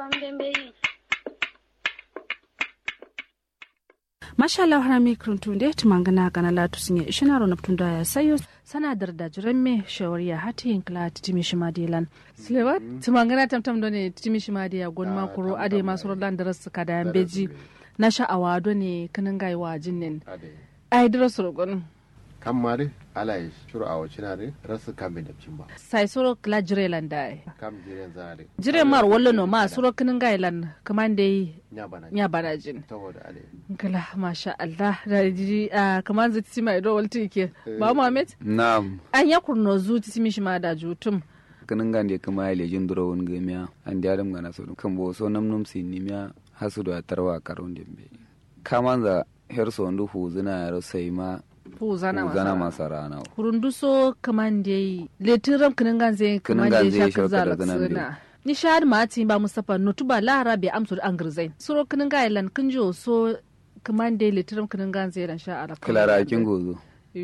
mashallah harami kruntunde tumangana kana latu sinye ishinaro na ptunda ya sayo sana darda jiremme shawari ya hati yinkla titimi shimadilan silewa tumangana tamtam done titimi shimadiya gon makuro ade masu rodan daras kada beji na sha'awa done kanin gaiwa jinnin ai daras rogon kan mari ala yi shuru a wacce na re rasu kan bai dabcin ba sai soro kla jirelan da kam jiren za re jire mar wallo no ma soro kanin gailan kaman dai nya bana nya bana jin saboda ale Gala masha Allah da ji a kamar zai titi mai rawar tike ba Muhammad Naam, an ya kurno zu titi mishi ma da jutum kanin gande kama ya lejin duro wani gamiya an di adam gana so kan bo so nam num sin nimiya hasu da tarwa karon dembe kaman za her so ndu hu zina ro sai ma fu zana hu zana masa masa rana kurundu so kaman dai letiram kinin ganze kaman Kinin dai ganze shakar shakar zalak zanan dai. suna ni shahad ma tin ba Mustapha notuba lara bai amsu da an girzai suro kinin gailan kin jo so kaman dai letiram kinin ganze ran sha ara kilara kin gozo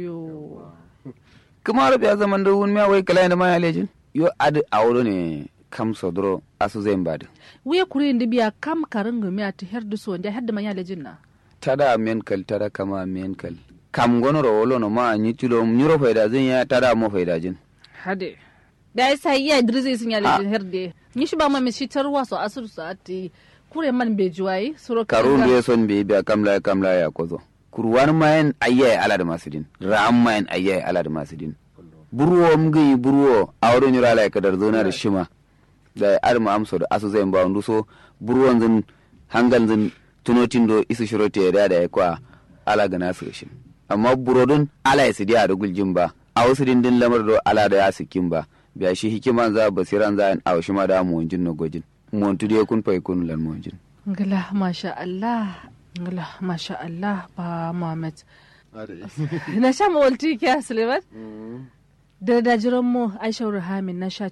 yo kuma rabi ya zaman da wani miya wai kala da ma ya lejin yo adi awro ne kam so duro asu zai mbadi wuya kuri indi biya kam karin gumi a tihar duso wanda hadda man yale jinna tada men kal tada kama men kal kam gono ro wolo no ma ni tulo nyuro faida zin ya tada mo faida jin hade da ya sa iya idris sun yale jin herde ni shi ba ma mi shi tarwa so asur so ati kure man be juwai suro karun ya son be biya kamla kamla ya kozo kurwan mayen ayyaye ala da masudin ram mayen ayyaye ala da masudin burwo mgi burwo awro nyura la kadar zona da shima da arma amso da asu zai ba ndu so burwon zin hangal zin tunotin do isu shirote da da kwa ala ga nasu shin amma burodun ala ya sidi a da guljin ba a wasu dindin lamar do ala da ya sikin ba biya shi hikiman za basiran za a washi ma da mu wanjin no gojin mu wantu dai kun fai kun lan mu wanjin ngala masha Allah ngala masha Allah ba Muhammad ale na sha mawalti kya Suleiman da da jiran mu Aisha Ruhamin na sha